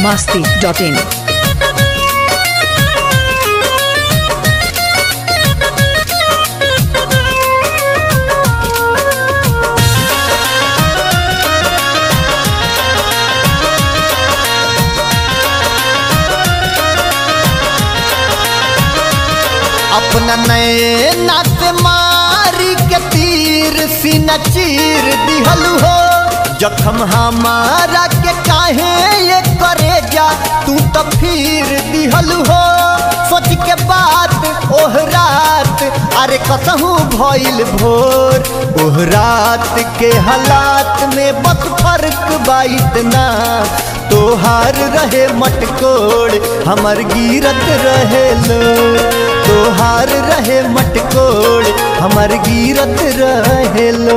masti.in. अपना नए नात मारी के तीर सीना चीर दिहलु हो जखम हमारा के काहे ये करे जा तू तो फिर दिहलु हो सोच के बात ओह रात अरे कसहू भइल भोर ओह रात के हालात में बस फर्क बाइत ना तोहार रहे मटकोड़ हमर गिरत रहे लो तोहार रहे मटकोड़ हमर गिरत रहे लो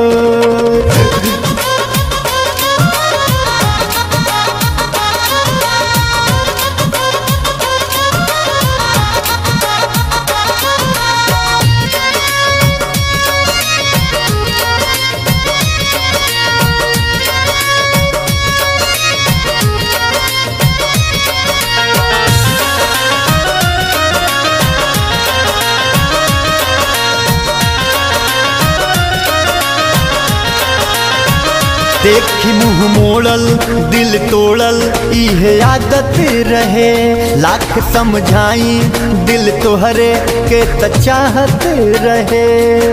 देखी मुंह मोड़ल दिल तोड़ल इहे आदत रहे लाख समझाई दिल तोहरे के त चाहत रहे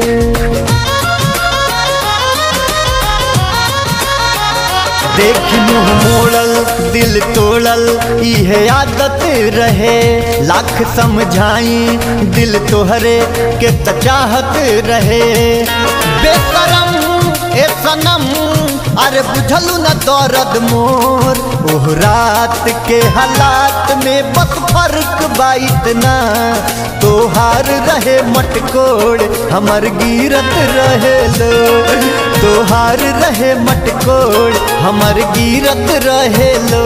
देखी मुंह मोड़ल दिल तोड़ल इहे आदत रहे लाख समझाई दिल तोहरे के त चाहत रहे बेकरम ए सनम अरे बुझलू न दर्द मोर ओह रात के हालात में बस फर्क बाइत ना तोहार रहे मटकोड़ हमर गिरत रहे लो तोहार रहे मटकोड़ हमर गिरत रहे लो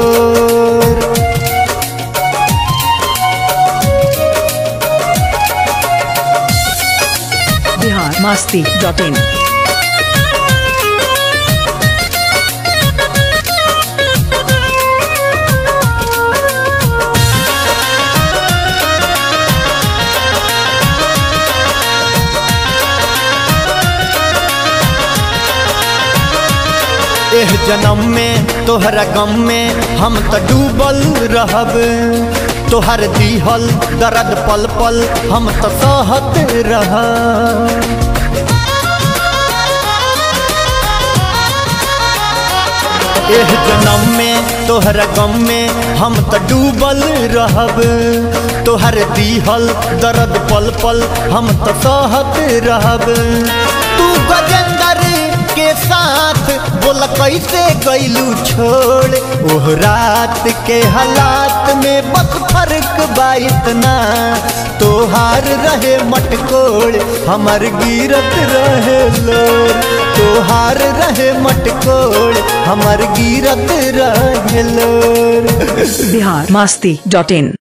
Bihar masti.in. एह जन्म में तोहरा गम में हम त डूबल रहब तोहर दिहल दर्द पल पल हम त सहत रहब एह जन्म में तोहरा गम में हम त डूबल रहब तोहर दिहल दर्द पल पल हम त सहत रहब तू गजेंद्र के साथ बोल कैसे गैलू छोड़ ओह रात के हालात में बस फर्क बाइत ना तोहार रहे मटकोड़ हमर गिरत रहे लोर तोहार रहे मटकोड़ हमर गिरत रहे लोर Bihar masti.in.